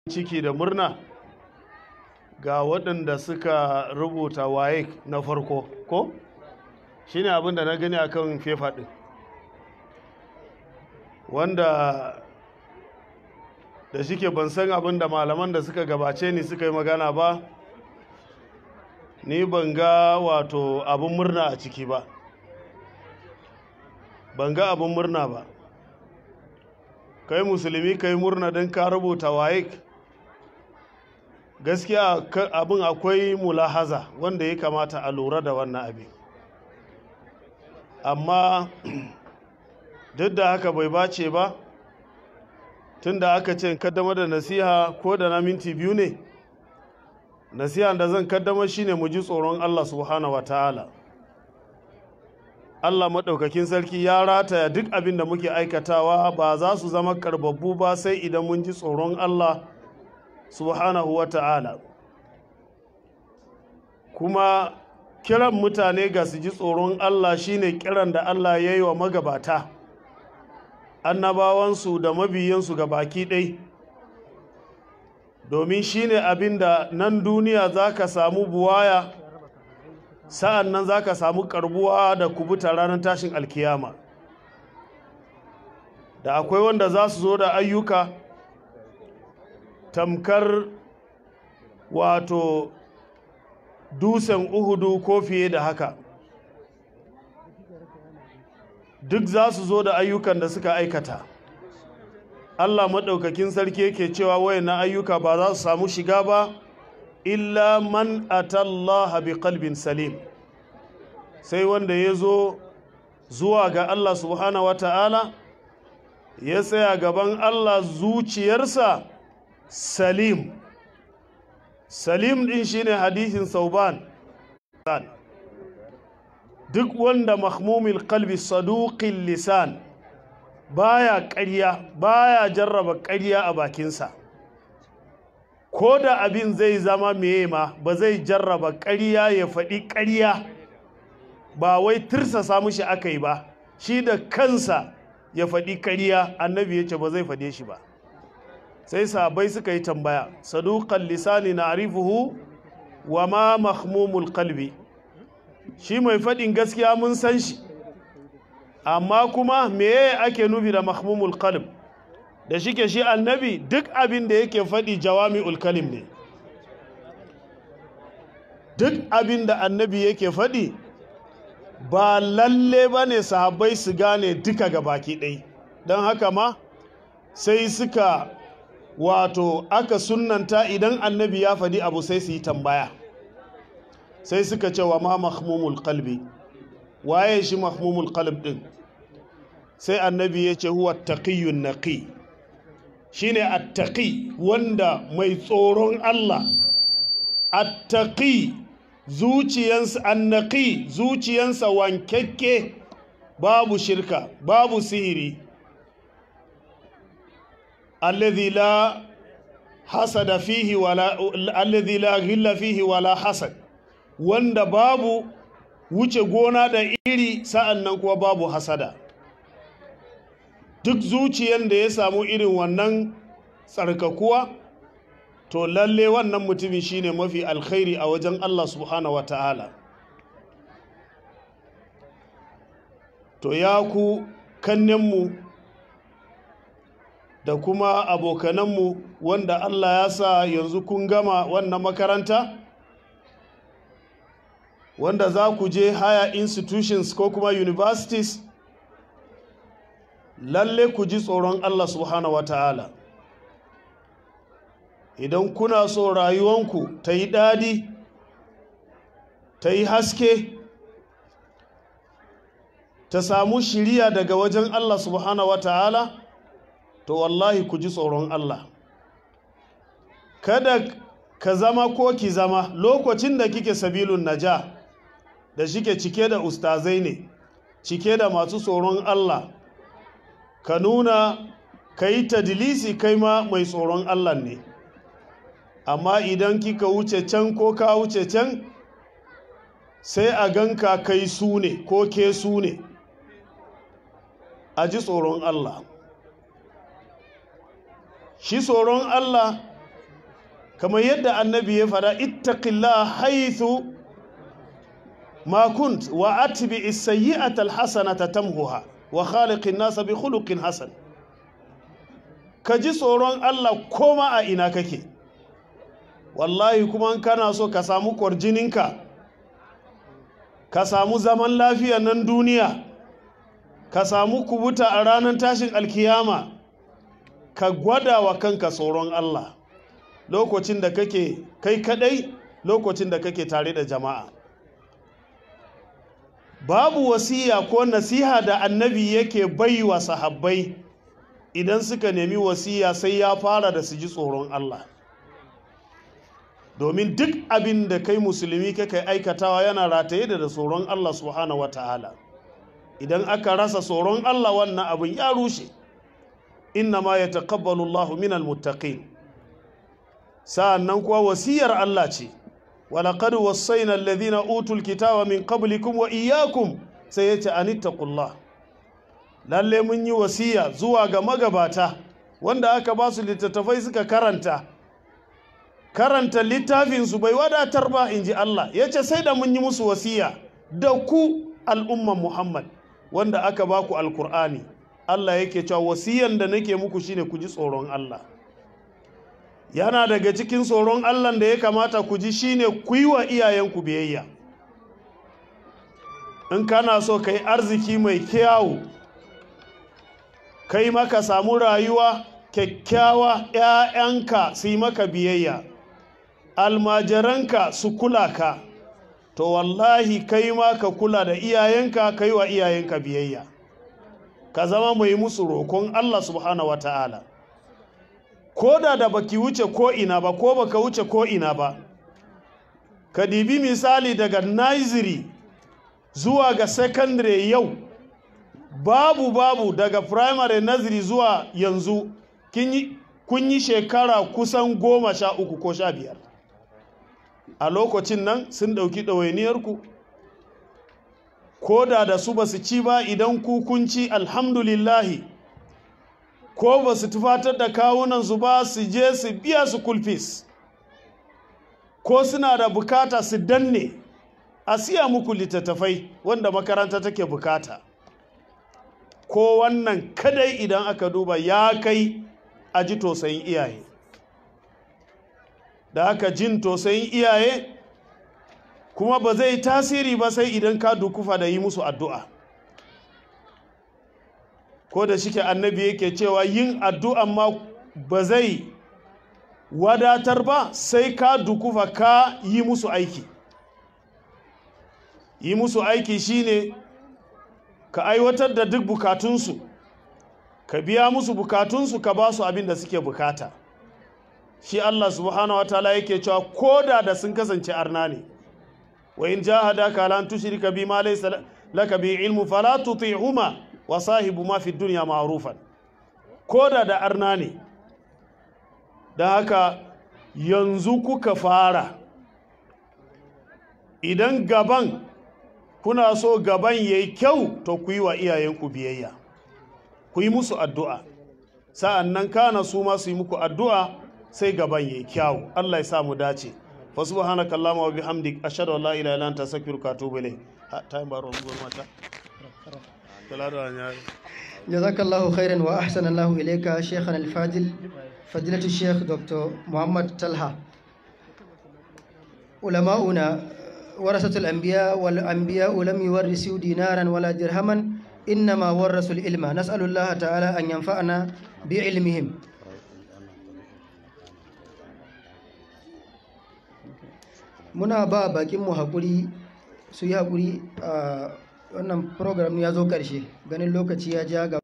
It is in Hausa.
ciki da murna ga waɗanda suka rubuta waye na farko ko shine abin da na gani akan fefa ɗin wanda da shike ban san abin da malaman da suka gabace ni suka yi magana ba ni ban ga wato abin murna a ciki ba ban ga abin murna ba kai musulmi kai murna don ka rubuta waye gaskiya abin akwai mulahaza wanda ya kamata a lura da wannan abin amma duk da haka bai bace ba tun da aka ce kaddamar da nasiha ko da na minti biyu ne nasiha da zan kaddamar shine mu ji tsoron Allah subhanahu wa ta'ala Allah maɗaukakin sarki ya rataya duk abin da muke aikatawa ba za su zama karbabbu ba sai idan mun ji tsoron Allah subhanahu wa ta'ala kuma kiran mutane ga su ji tsoron Allah shine kiran da Allah ya yi wa magabata annabawansu da mabiyansu ga baki ɗai domin shine abin da nan duniya za ka samu buwaya sa'an nan za ka samu karbuwa da kubuta ranar tashin alkiyama da akwai wanda za su zo da ayyuka tamkar wato dusan uhudu ko fiye da haka duk za su zo da ayyukan da suka aikata Allah maɗaukakin sarki yake cewa wayannan ayyuka ba za su samu shiga ba illa man atallaha bi qalbin salim sai wanda ya zo zuwa ga Allah subhanahu wata'ala ya tsaya gaban Allah zuciyarsa salim salim din shine hadisin sauban duk wanda mahmumil kalbi saduqil lisan baya ƙarya baya jarraba ƙarya a bakinsa ko da abin zai zama meye ma ba zai jarraba ƙarya ya faɗi ƙarya ba wai tirsasa mushi aka yi ba shi da kansa ya faɗi ƙarya annabi ya ce ba zai faɗe shi ba sai sabai suka yi tambaya saduqan lisani na arifuhu wa ma mahmumul kalbi shi mai faɗin gaskiya mun san shi amma kuma meye ake nufi da mahmumul qalb da shike shi annabi duk abin da yake faɗi jawami'ul kalim ne duk abin da annabi yake faɗi ba lalle ba ne sahabbai su gane duka ga baki ɗai don haka ma sai suka wato aka sunnanta idan annabi ya faɗi abu sai su yi tambaya sai suka ce wa ma mahmumul qalbi waye shi mahmumul qalb din sai annabi ya ce huwa taqiyyun naqi shine attaqi wanda mai tsoron Allah attaqi zuciyansa annaqi zuciyansa wankekke babu shirka babu sihiri alladhi la hasada fihi wala alladhi la ghilla fihi wala hasad wanda babu wuce gona da iri sa'an nan kuwa babu hasada duk zuciyan da ya samu irin wannan tsarkakuwa to lalle wannan mutumin shine mafi alkhairi a wajen Allah subhanahu wa ta'ala to ya ku kannenmu da kuma abokananmu wanda Allah ya sa yanzu kun gama wannan makaranta wanda za ku je higher institutions ko kuma universities lalle ku ji tsoron Allah subhanahu wa ta'ala idan kuna so rayuwanku ta yi daɗi ta yi haske ta samu shiriya daga wajen Allah subhanahu wa ta'ala to wallahi ku ji tsoron Allah kada ka zama ko ki zama lokacin da kike sabilun naja da shike cike da ustazai ne cike da masu tsoron Allah ka nuna ka yi tadilisi kai ma mai tsoron Allah ne amma idan kika wuce can ko ka wuce can sai a ganka kai su ne ko ke su ne a ji tsoron Allah shi tsoron Allah kamar yadda annabi ya fada ittaqillah haythu ma kunt wa atbi as-sayyi'ata al-hasanata tamhuha wa khaliqin nasa bi khuluqin hasan ka ji tsoron Allah koma a ina kake wallahi kuma in kana so ka samu kwarjininka ka samu zaman lafiya nan duniya ka samu kubuta a ranar tashin alkiyama ka gwada wa kanka tsoron Allah lokacin da kake kai kadai lokacin da kake tare da jama'a babu wasiya ko nasiha da annabi yake bai wa sahabbai idan suka nemi wasiya sai ya fara da su ji tsoron Allah domin duk abin da kai musulmi kake aikatawa yana rataye da tsoron Allah subhanahu wata'ala idan aka rasa tsoron Allah wannan abin ya rushe inna ma yataqabbalu Allahu minal muttaqin sa'annan kuwa wasiyar Allah ce walaqad wasaina alladhina utul kitaba min qablikum wa iyyakum sai yace anittaqullah lalle mun yi wasiya zuwa ga magabata wanda aka ba su littattafai suka karanta karanta littafinsu bai wadatar ba in ji Allah ya ce sai da mun yi musu wasiya da ku al'umman Muhammad wanda aka ba ku alkur'ani Allah yake cewa wasiyan da nake muku shine ku ji tsoron Allah yana daga cikin tsoron Allah da ya kamata ku ji shine ku yi wa iyayenku biyayya in kana so ka yi arziki mai kyawu kai maka samu rayuwa kyakkyawa ‘ya'yanka su yi maka biyayya almajiranka su kula ka to wallahi kai ma ka kula da iyayenka ka yi wa iyayenka biyayya ka zama mai musu roƙon Allah subhanahu wa ta'ala ko da da baki wuce ko ina ba ko baka wuce ko ina ba ka dibi misali daga nursery zuwa ga secondary yau babu babu daga primary nursery zuwa yanzu kun yi shekara kusan goma sha uku ko sha biyar a lokacin nan sun ɗauki ɗawainiyarku ko da da su ba su ci ba idan ku kun ci alhamdulillahi ko ba su tufatar da kawunansu ba su je su biya su kulfis ko suna da bukata su danne a siya muku littattafai wanda makaranta take bukata ko wannan kadai idan aka duba ya kai a ji tosayin iyaye da aka jin tosayin iyaye kuma ba zai tasiri ba sai idan ka dukufa da yi musu addu'a ko da shike annabi yake cewa yin addu'a ma ba zai wadatar ba sai ka dukufa ka yi musu aiki yi musu aiki shine ka aiwatar da duk bukatunsu ka biya musu bukatunsu ka ba su abin da suke bukata shi Allah subhanahu wa ta'ala yake cewa koda da sun kasance arna ne wa in jahadaka lan tushrika bima laysa laka bi ilmu fala tuti'huma wa sahibu ma fi dunya ma'rufan koda da arna ne da haka yanzu kuka fara idan gaban kuna so gaban yayi kyau to ku yi wa iyayenku biyayya ku yi musu addu'a sa'an nan kana su ma su yi muku addu'a sai gaban yayi kyau Allah ya sa mu dace fa subhanaka allahumma wa bihamdik ashhadu an la ilaha illa anta astaghfiruka wa atubu ilayk time baro ngol mata جزاك الله خيرا وأحسن الله إليك شيخنا الفاضل فضيلة الشيخ دكتور محمد طلحة علماؤنا ورثة الأنبياء والأنبياء لم يورثوا دينارا ولا درهما إنما ورثوا العلم نسأل الله تعالى أن ينفعنا بعلمهم muna ba bakinmu haƙuri su yi haƙuri a wannan program ya zo ƙarshe ganin lokaci ya ja ga